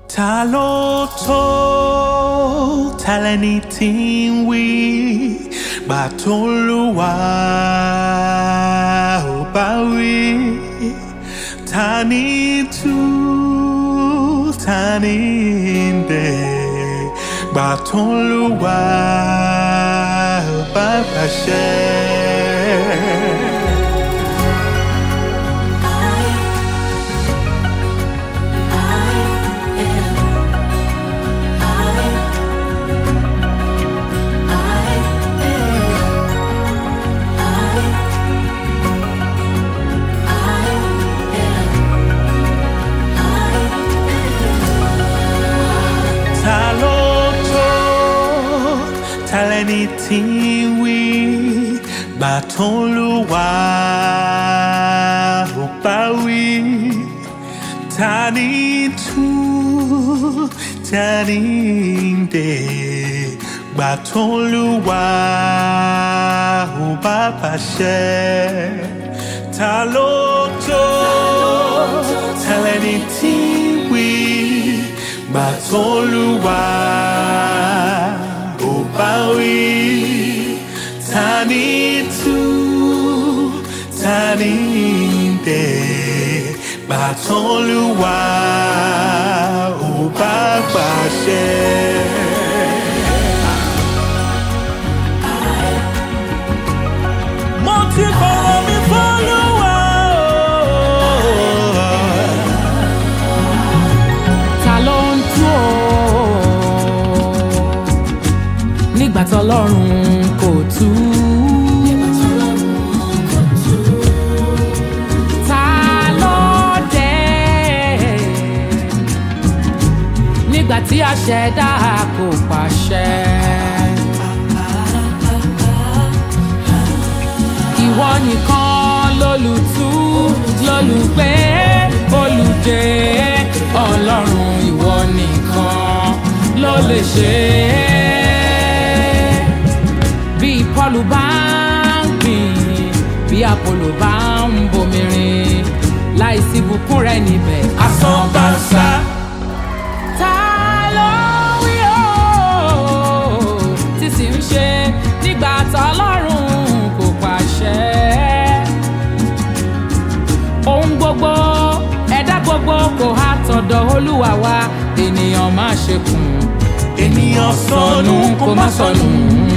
Ta ló tó ta lẹni tí ń wí gbà tó lù wá ò bá wí ta ni tú ta ni ń dẹ̀ gbà tó lù wá ò bá pàṣẹ. ta ló tó ta lẹni tí ń wí gbà tó lù wá ò bá wí ta ni tú ta ni ń dè gbà tó lù wá ò bá pàṣẹ ta ló tó ta lẹni tí ń wí gbà tó lù wá ò bá wí ta ni tú ta ni ń dẹ̀ gbà tó lù wá ò bá pàṣẹ. mo ti fọ̀rọ̀ mi fọ́lùwà o. ta ló ń tú o nígbà tọ́lọ́run kò tú. Ta ló dé nígbà tí aṣẹ̀dá kò pàṣẹ. Ìwọ nìkan lólùtú lólùgbé olùdé ọlọ́run ìwọ nìkan ló lè ṣe é. Bí Pọ́ọ̀lù bá ń gbìn bí Apollo bá ń bomirin láìsí bùkún rẹ̀ níbẹ̀ asán bá ń sá. Ta ló wí o tí sì ń ṣe nígbà tọ́lọ́run kò pàṣẹ? ohun gbogbo ẹ̀dá gbogbo kò há tọ̀dọ̀ olúwa wa ènìyàn má ṣe kùn ènìyàn sọnù kó má sọnù.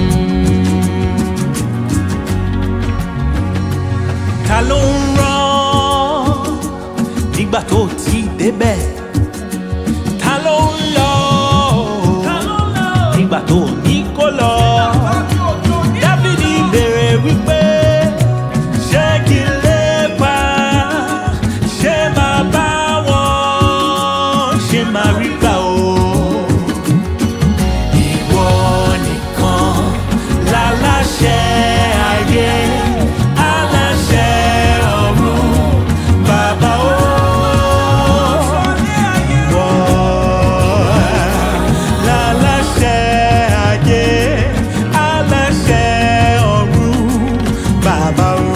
ta ló ń rán nígbà tó ti débẹ̀ ta ló ń lọ nígbà tó ní kó lọ dábìdì béèrè wípé ṣé kí n lépa ṣé máa bá wọn ṣé máa rí gbà o ìwọ nìkan láláṣẹ ayé aláṣẹ ọ̀run bàbá o. Ìwọ láláṣẹ ayé aláṣẹ ọ̀run bàbá o.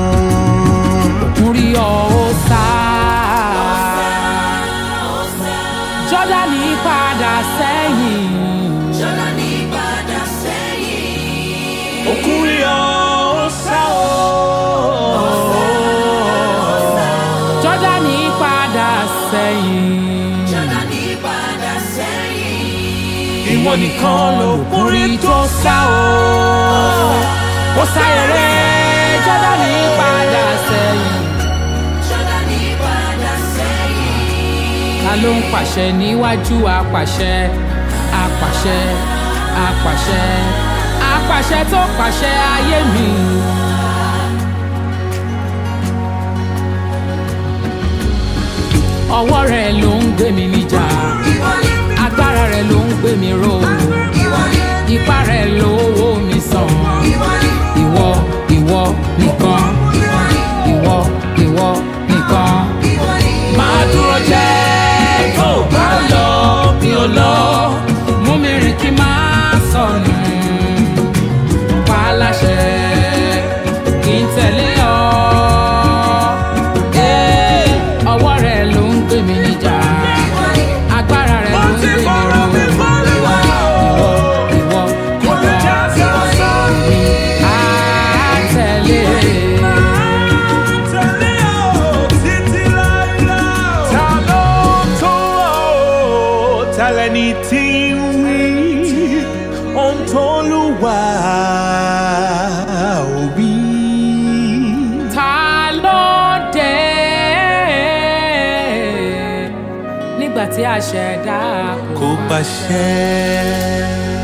Múrí ọ̀ ó sá. Jọ́dánì padà sẹ́yìn. Jọ́dánì padà sẹ́yìn. Òkúri ọ̀sá o. Jọ́dánì padà sẹ́yìn. Jọ́dánì padà sẹ́yìn. Ìwọ nìkan lòkúri tó sá o. Ó sá eré Jọ́dánì padà sẹ́yìn. Jọ́dánì padà sẹ́yìn. Ta ló ń pàṣẹ níwájú apàṣẹ? Apàṣẹ, apàṣẹ, apàṣẹ tó pàṣẹ ayé mi. Ọwọ́ rẹ̀ ló ń gbé mi níjà. Ìwọ ni, Agbára rẹ̀ ló ń gbé mi ró. ìwọ ni, Ipá rẹ̀ ló wó mi sàn. ìwọ ni, Ìwọ, ìwọ nìkan. ìwọ ni, Ìwọ, ìwọ nìkan. ìwọ ni. Máa dúró jẹ́ tó bá lọ mi ò lọ. mú mi rìn kí n máa sọnù pa á láṣẹ kí n tẹ̀lé ọ. Ee, ọwọ́ rẹ̀ ló ń gbé mi níjà agbára rẹ̀ olúwa òbí. ta ló dé nígbà tí a ṣẹ̀dá kò pàṣẹ.